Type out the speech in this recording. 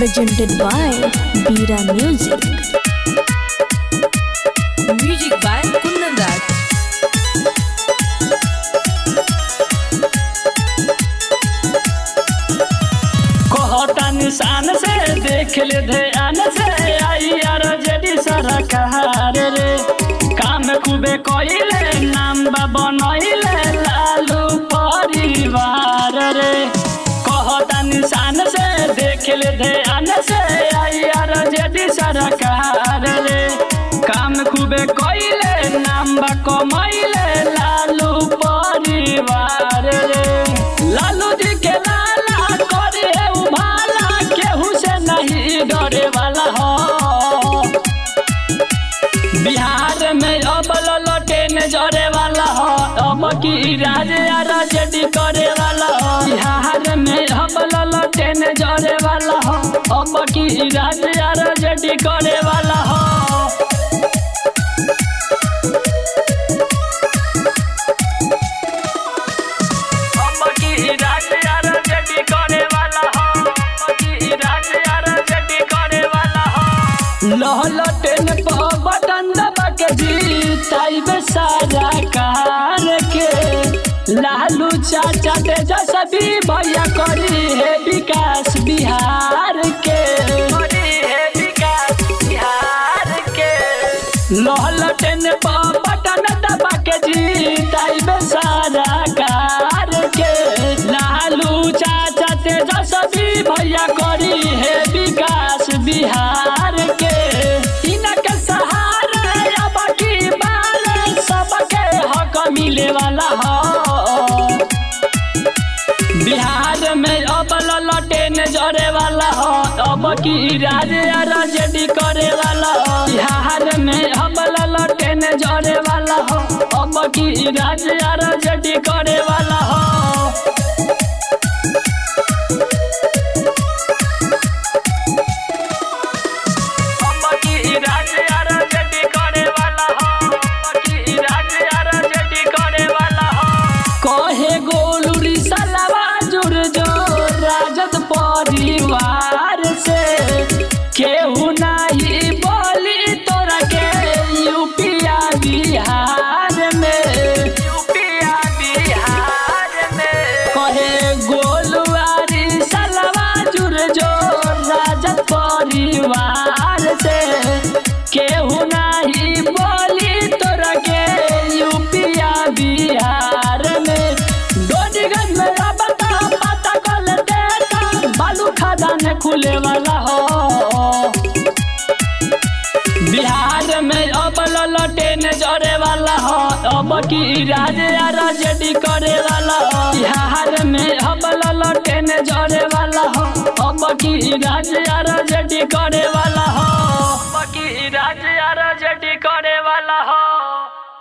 presented by Bira Music. Music by Kundan Raj. कहता निशान से देख ले ध्यान से आई यार जेडी सरकार रे काम खूबे कइले नाम बा बनइले लालू परिवार रे कहता निशान से देख ले ध्यान से आई यार जेडी सरकार रे काम खूबे कइले नाम बा कमइले लालू परिवार रे लालू जी के लाला करे उभाला केहू से नहीं डरे वाला हो बिहार में अब ललटे न जरे वाला हो अब की राज राजडी करे वाला हो बिहार में अब ललटे न जरे वाला हो अब की राज राजडी करे वाला हो अम्मकी राज यार जडी करे वाला हो अम्मकी राज यार जडी करे वाला हो लहलटेन प बटन दबा के जीताई बे सारा कार के लालू चाचा तेजस्वी भैया करी है विकास बिहार के करी है विकास बिहार के लहलटेन प बटन दबा के जीताई बे सारा कार के लालू चाचा तेजस्वी भैया करी है विकास बिहार के इनके सहारा अब की बार सबके हक मिले वाला हो बिहार में अब ललटे न जरे वाला हो अब की राज राजडी करे वाला हो बिहार में अब ललटे न जरे वाला हो अब की राज राजडी करे वाला हो अम्मकी राज यार जडी करे वाला हो अम्मकी राज यार जडी करे वाला हो कहे गोलुरी सलवा जुड़ जो राजद परिवार से केहू नहीं बोली तोरा के यूपिया बिहार में यूपिया बिहार में कहे गोलुआरी सलवा जुड़ जो राजद परिवार से केहू नहीं बोली तोरा के यूपिया बिहार में डोडीगंज में अब तो पता कल देखा बालू खदान खुले वाला हो बिहार में अब ललटे न जरे वाला हो अब की राज राजडी करे वाला हो बिहार में अब ललटे न जरे वाला हो अब की राज राज